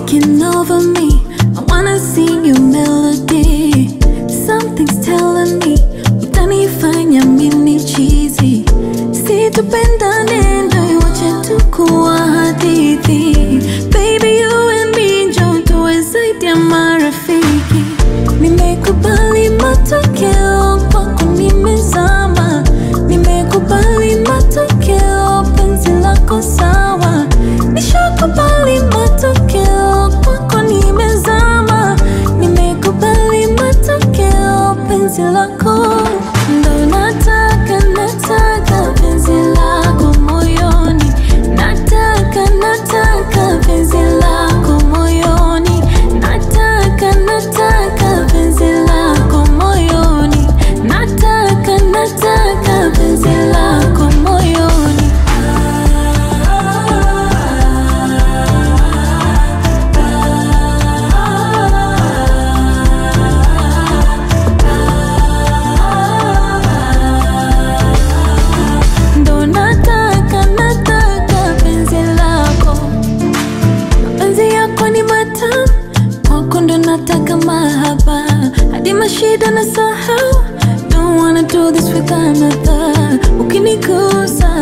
taking over me. I wanna sing your melody. Something's telling me utanifanya mini chizi. Situpendane ndo iwache tu kuwa hadithi. Baby you and me njo tuwe zaidi ya marafiki. Nimekubali matokeo kwako nimezama. Nimekubali matokeo penzi lako sawa. Nishakubali matokeo kwako nimezama. Nimekubali matokeo penzi lako ndo nataka nataka penzi lako moyoni. Nataka nataka penzi lako moyoni. Nataka nataka penzi lako moyoni. Nataka nataka penzi lako moyoni. Ndo nataka nataka penzi lako mapenzi yako ni matamu kwako ndo nataka mahaba hadi mashida na sahau don't wanna do this with another ukinigusa